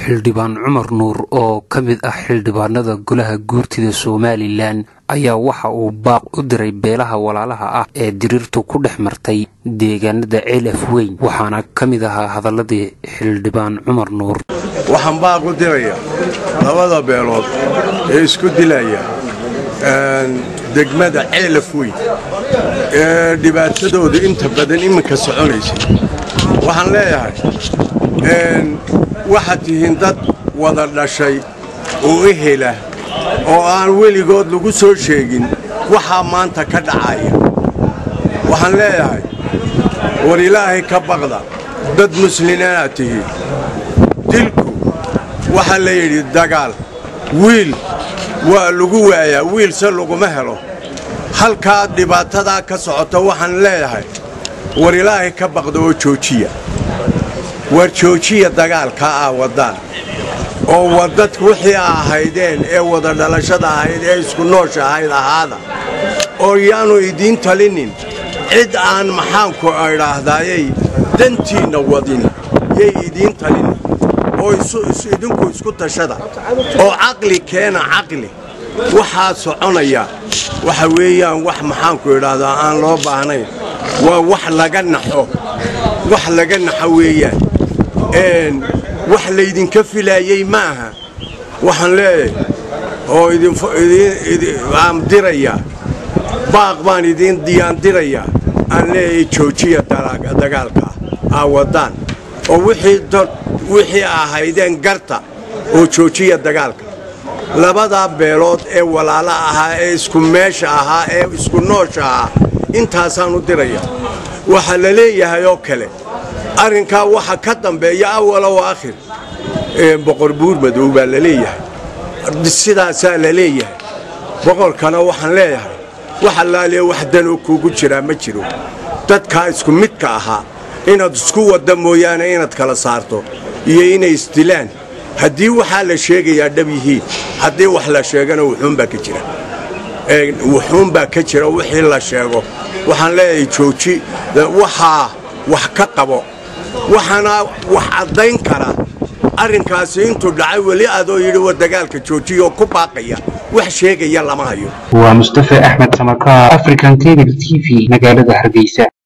xildhibaan cumar nuur oo ka mid ah xildhibaanada golaha guurtida somalilan ayaa waxa uu baaq u diray beelaha walaalaha ah ee diriirtu ku dhex martay deegaanada ceelaf weyn waxaana ka mid ahaa hadaladii xildhibaan cumar nuur waxaan baaq u diraya labada beelood ee isku dilaya degmada ceelaf weyn ee dhibaatadooda inta badan iminka soconaysay waxaan leeyahay waxaad tihiin dad wada dhashay oo ehela oo aan weligood lagu soo sheegin waxaa maanta ka dhacaya waxaan leeyahay war ilaahay ka baqda dad muslimiinaad tihiin dilku waxaa la yidhi dagaal wiil waa lagu waayaa wiilse laguma helo halkaa dhibaatadaa ka socota waxaan leeyahay war ilaahay ka baqda oo joojiya war joojiya dagaalkaa ah waddaan oo wadad wixii ahaydeen ee wada dhalashada ahayd ee isku noosha ahayd ahaada oo yaanu idiin talinin cid aan maxaanku idhaahdayay dantiinna wadin yay idiin talinin oo idinku isku tashada oo caqli keena caqli waxaa soconaya waxa weeyaan wax maxaanku idhaahdaa aan loo baahnayn waa wax laga naxo wax laga naxo weeyaan wax laydinka filaayey maaha waxaan leeyahay oo aan dirayaa baaq baan idiin diyaan dirayaa aan leeyahay joojiya dagaalka aa waddaan oo wixii ahaydeen garta oo joojiya dagaalka labadaa beelood ee walaala ahaa ee isku meesha ahaa ee isku noosha ahaa intaasaan u diraya waxaa la leeyahay oo kale arrinkaa waxa ka dambeeya awalow aakhir boqor buur madow baa la leeyahay sidaasaa la leeyahay boqorkana waxaan leeyahay wax allaaliya wax danoo kuugu jiraa ma jiro dadkaa isku midka ahaa inaad isku wadda mooyaane inaad kala saarto iyo inay isdilaan haddii waxaa la sheegayaa dhab yihiin haddii wax la sheegana wuxuunbaa ka jira wuxuunbaa ka jira wixii la sheego waxaan leeyahay jooji waxaa wax ka qabo waxaana wax caddayn kara arrinkaasi intuu dhacay weli adoo yidhi wa dagaalka joojiyoo ku baaqaya wax sheegaya lama hayo waa mustafe axmed samakaar african cable t v magaalada hargeysa